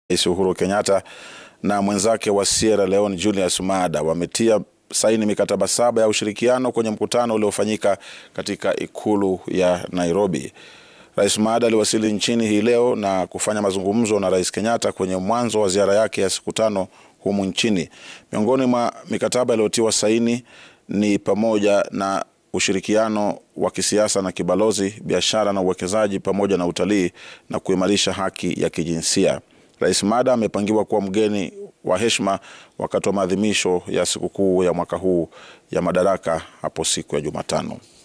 Rais Uhuru Kenyatta na mwenzake wa Sierra Leone Julius Maada wametia saini mikataba saba ya ushirikiano kwenye mkutano uliofanyika katika ikulu ya Nairobi. Rais Maada aliwasili nchini hii leo na kufanya mazungumzo na Rais Kenyatta kwenye mwanzo wa ziara yake ya siku tano humu nchini. Miongoni mwa mikataba iliyotiwa saini ni pamoja na ushirikiano wa kisiasa na kibalozi, biashara na uwekezaji, pamoja na utalii na kuimarisha haki ya kijinsia. Rais Maada amepangiwa kuwa mgeni wa heshima wakati wa maadhimisho ya sikukuu ya mwaka huu ya Madaraka hapo siku ya Jumatano.